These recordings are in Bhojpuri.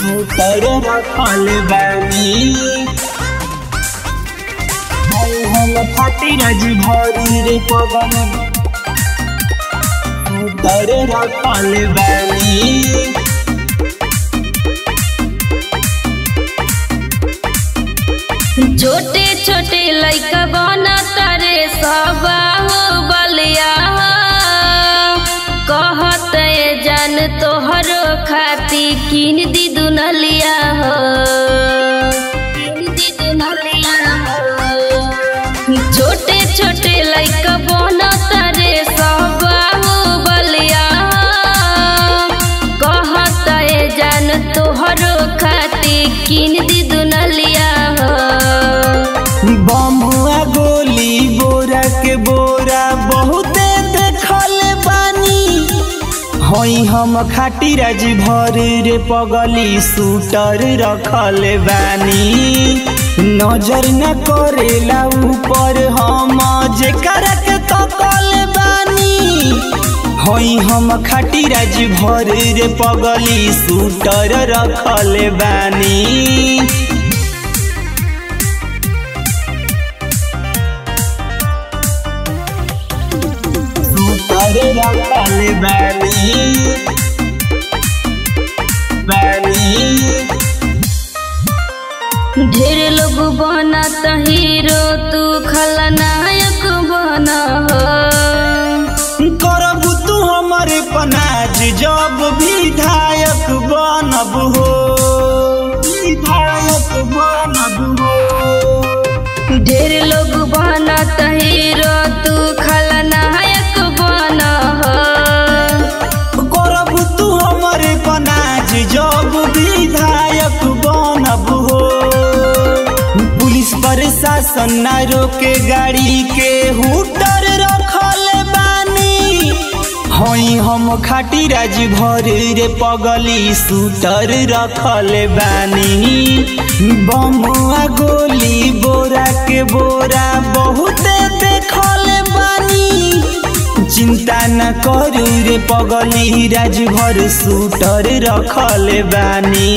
सूटर रखल बानी भाई हम फाटी रज भरी रे पवन सूटर रखल बानी छोटे छोटे लइका बना तारे सबाहु बलिया कहत ए जान तोहरो खाती किन दी दुनलिया हो किन दी दुनलिया हो छोटे छोटे लइका बना तारे सबाहु बलिया कहत ए जान तोहरो खाती किन दी दुनलिया हो बमुआ गोली बोरा के बोरा बहुते देखल बानी हई हम खाटी राज भर रे पगली सूटर रखल बानी नजर न करेला ऊपर हम जेकर के तकल बानी हई हम खाटी राज भर रे पगली सूटर रखल बानी सूतर रखल बानी बानी ढेर लोग बना त हीरो तू खलनायक बना हो करब तू हमर पनाज जब विधायक बनब हो विधायक बनब हो ढेर लोग बना त हीरो तू खलनायक बना हो करब तू हमर पनाज जब विधायक बनब हो पुलिस प्रशासन न रोके गाड़ी के हुटर रखल बानी हई हम खाटी राज भर रे पगली सूटर रखल बानी बमुआ गोली बोरा के बोरा बहुते देखल बानी चिंता न करू रे पगली राज भर सूटर रखल बानी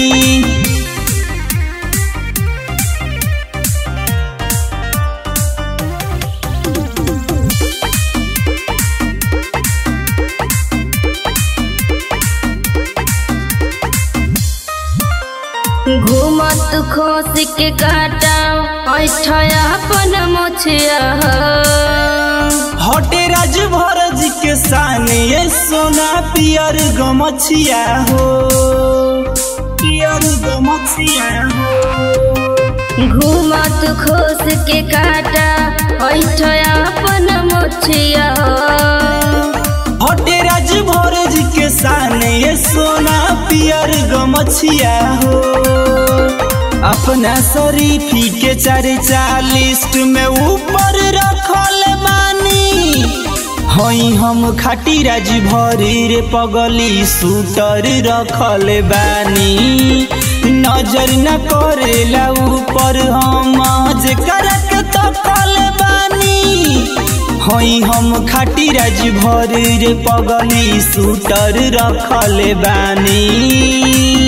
घूमत खोस के काटा ऐठया अपन मोछिया हो हटे राज भरज के सान ये सोना पियर गमछिया हो पियर गमछिया हो घूमत खोस के काटा ऐठया अपन मोछिया हो हटे राज भरज के सान ये सोना पियर गमछिया हो अपना शरीफी के चर्चा लिस्ट में ऊपर रखल बानी हई हम खाटी राज भरी रे पगली सूटर रखल बानी नजर न करेला ऊपर हम जेकर के तकल बानी हई हम खाटी राज भर रे पगली सूटर रखल बानी